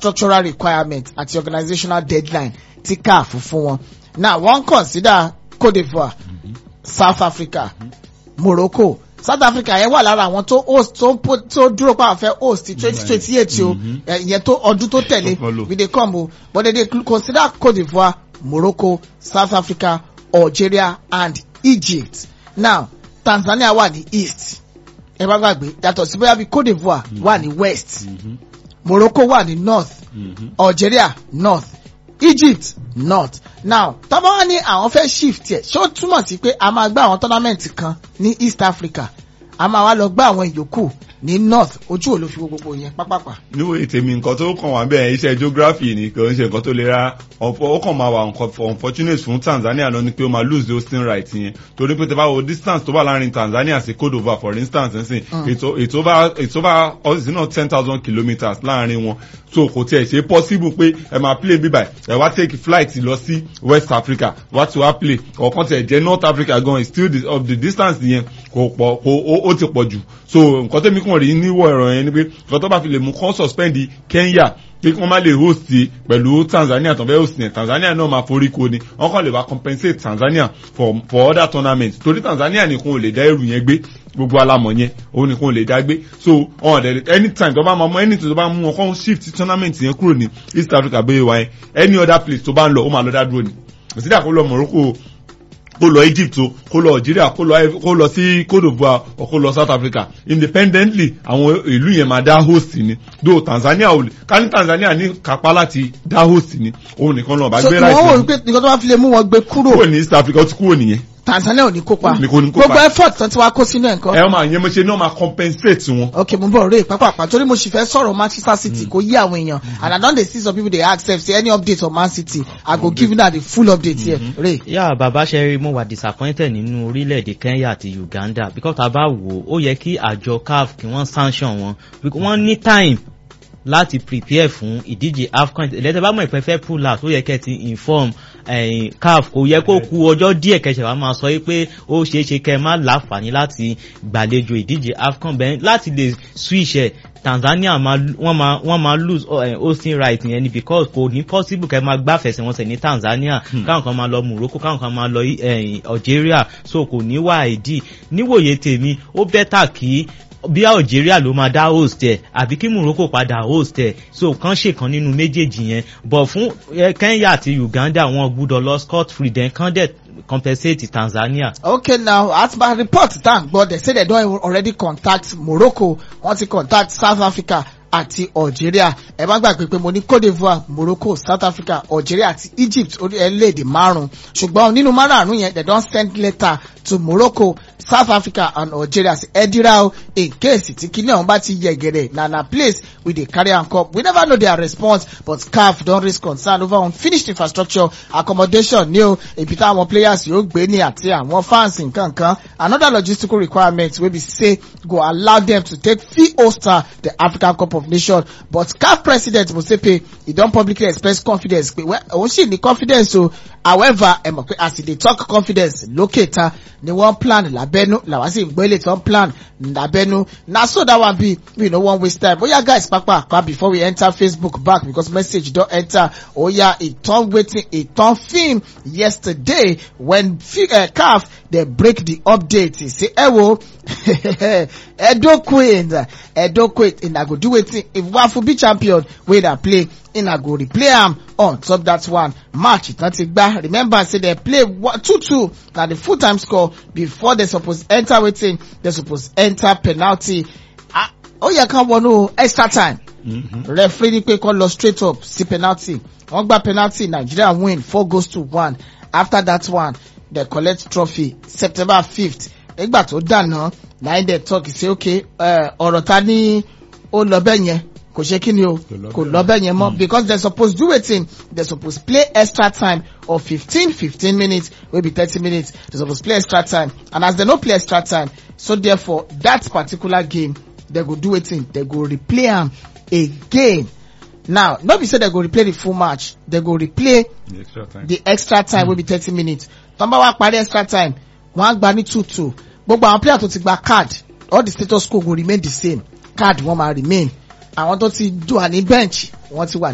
structural requirement àti organizational deadline tí caf fún wọn now wọ́n consider cote divoire south africa morocco south africa yẹn wà lára àwọn tó host tó tó dúró pa àfẹ host twenty twenty eight o ìyẹn tó ọdún tó tẹ̀lé we dey come o but they dey consider cote divoire morocco south africa algeria and egypt now tanzania wà ní east ẹ bá gbàgbé yàtọ̀ sí bóyá bí cote divoire wà ní west morocco wà ní north algeria north egypt north now tọ́ba wá ní àwọn fẹ́ shift ẹ̀ ṣé ó túmọ̀ sí pé a máa gbá àwọn tournament kan ní east africa a máa wá lọ gbá àwọn ìyókù ní north ojú ò ló fi wo gbogbo yẹn pápápá. níwò ètèmi nǹkan tó kàn wá bẹ́ẹ̀ iṣẹ́ geography ni kò ń ṣe nǹkan tó lè ra ó kàn máa wà unfortunate fún tanzania lọ ni pé ó máa lose the hosting right yẹn torí pé tẹ bá wo distance tó wà láàrin tanzania sí cote divoire for instance nsìn ètò ètò bá ètò bá ọ̀sìn ten thousand kilometres láàrin wọn so kò tiẹ̀ ṣe possible pé ẹ máa play bíbà ẹ wá take flight lọ sí west africa wá ti wá play ọ̀kan tiẹ̀ jẹ́ north africa gan is still the, of the distance yẹn kò pọ̀ kò ó ti pọ̀ jù so nǹkan tẹ́mi kàn rí níwọ̀ ẹ̀rọ yẹn ni pé nǹkan tó bá fi lè mú kán suspend kenya pé kí wọ́n má lè host pẹ̀lú tanzania tó fẹ́ host yẹn tanzania náà máa forí ko ni wọ́n kàn lè wá compensate tanzania for for other tournaments torí tanzania nìkan ò lè dá ẹrù yẹn gbé gbogbo alamọ yẹn òun nìkan ò lè dá gbé so ọ̀n dẹ̀ anytime tó bá máa mọ anything tó bá mú wọn kàn shift tournament yẹn kúrò ní east africa bẹ́ẹ̀ wáyé any other place tó bá ń lọ ó máa lọ dá dúró ni òsídà kó lọ morocco kó lọ egypt o kó lọ algeria kó lọ kó lọ sí cote divoire o kó lọ south africa independently àwọn ìlú yẹn máa dá host ni do tanzania ò lè ká ní tanzania ní kápá láti dá host ni òun nìkan náà bá gbé láìpẹ́. so wọ́n wò wípé nǹkan tó bá fi lè mú wọn gbé kúrò. kúrò ní east africa ó ti kúrò nìyẹn. tanzania ò ní kópa Ní kò ní kópa. gbogbo effort tán tí wàá kó sínú ẹ̀ nǹkan. ẹ máa yẹn mo ṣe náà máa compensate wọn. ok mo bọ̀ rè pápápá torí mo sì fẹ́ sọ̀rọ̀ manchester city kò yí àwọn èèyàn and i don dey see some people dey ask sef say any update on man city i go give una the full update here rè. yà bàbá ṣe rí mo wà disappointed nínú orílẹ̀-èdè kenya àti uganda because tá a bá wò ó ó yẹ kí àjọ caf kí wọ́n sanction wọn because wọ́n ní time láti prepare fún ìdíje afcon ìlẹ́tẹ̀ bá mọ̀ ìpẹ́ fẹ́ pull out ó yẹ kẹ́ ti inform eh, caf kò yẹ kó ku ọjọ́ díẹ̀ kẹsẹ̀ wá máa sọ pé ó ṣeé ṣe kẹ́ ẹ má láǹfààní láti gbàlejò ìdíje afcon bẹ́ẹ̀ láti lè switch ẹ̀ tanzania máa wọ́n máa wọ́n máa lose uh, hosting right yẹn ni because kò ní possible kẹ́ máa gbá fẹsẹ̀wọnsẹ̀ ní tanzania káwọn kan máa lọ morocco káwọn kan máa lọ eh, algeria so kò ní wá ìdí níwòye tèmi ó bẹ́tà kí bí algeria ló máa dá host ẹ àbí kí morocco padà host ẹ so kàn ṣèkan nínú méjèèjì yẹn but fún eh, kenya àti uganda wọn gbúdọ̀ lọ scot free then kàn dẹ̀ compensate tanzania. okay now as per report thank god they say they don already contact morocco wọ́n ti contact south africa àti algeria ẹ má gbàgbé pé mo ní cote divoire morocco south africa algeria àti egypt orílẹ̀-èdè márùn-ún ṣùgbọ́n nínú márùn-ún yẹn they don send letter to morocco south africa and algeria say ẹ dira o in case tí kíní ọ̀hún bá ti yẹ gẹ̀rẹ̀ na na place we dey carry am come we never know their response but caf don raise concern over unfinished infrastructure accommodation ní o ibi táwọn players yóò gbé ní àti àwọn fans nkankan another logistical requirement wey be say go allow them to take fit hoster the african cup of nations but caf president mosepe e don publicly express confidence pé òun sì ní confidence o however ẹ mọ̀ pé as e dey talk confidence lókè ta ni wọ́n plan lábẹ́nú làwọn sì ń gbé lè tán plan lábẹ́nú na so that one be we no wan waste time oya guys papa pa before we enter facebook back because message don enter oya e turn wetin e turn film yesterday when uh, caf dey break the update e say ẹ wo edo queens edo queens una go do wetin if wafu be champion wey na play una go replay am on top that one match ìtàn ti gbá remember say dem play two two na the full time score before dem suppose enter wetin dem suppose enter penalty ó yẹ ká wọnú extra time referee ní pé kó lọ straight up sí penalty wọ́n gba penalty nigeria win four goals to one after that one dem collect trophy september fifth nígbà tó dànù nine dem talk say okay ọ̀rọ̀ ta ní ó lọ bẹ́ẹ̀ yẹn kò ṣe kí ni o kò lọ bẹ́ẹ̀ yẹn mọ́ because dem suppose do wetin dem suppose play extra time of fifteen fifteen minutes wey be thirty minutes dem suppose play extra time and as dem no play extra time so therefore that particular game dem go do wetin dem go replay am again now no be say dem go replay the full match dem go replay the extra time, the extra time mm. wey be thirty minutes tọ́nba wa parí extra time wọ́n á gba ní two two gbogbo àwọn player tó ti gba card all the status quo go remain the same card wọ́n máa remain àwọn tó ti dùn ní bench wọ́n ti wà